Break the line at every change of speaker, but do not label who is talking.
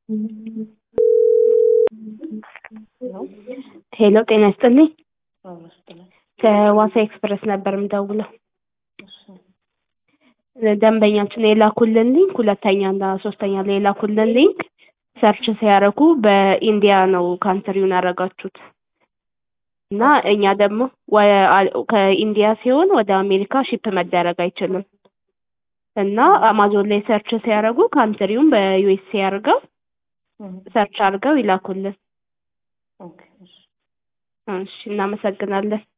ሄሎ ጤና ይስጥልኝ።
አዎ ይስጥልኝ።
ከዋሳ ኤክስፕረስ ነበር የምደውለው።
እሺ
ደንበኛችን የላኩልን ሊንክ ሁለተኛ እና ሶስተኛ ላይ የላኩልን ሊንክ ሰርች ሲያደርጉ በኢንዲያ ነው ካንትሪውን ያደረጋችሁት እና እኛ ደግሞ ወ- ከኢንዲያ ሲሆን ወደ አሜሪካ ሺፕ መደረግ አይችልም እና አማዞን ላይ ሰርች ሲያደርጉ ካንትሪውን በዩኤስኤ አድርገው
እም፣
ሰርች አድርገው ይላኩልን።
ኦኬ እሺ
እሺ እናመሰግናለን።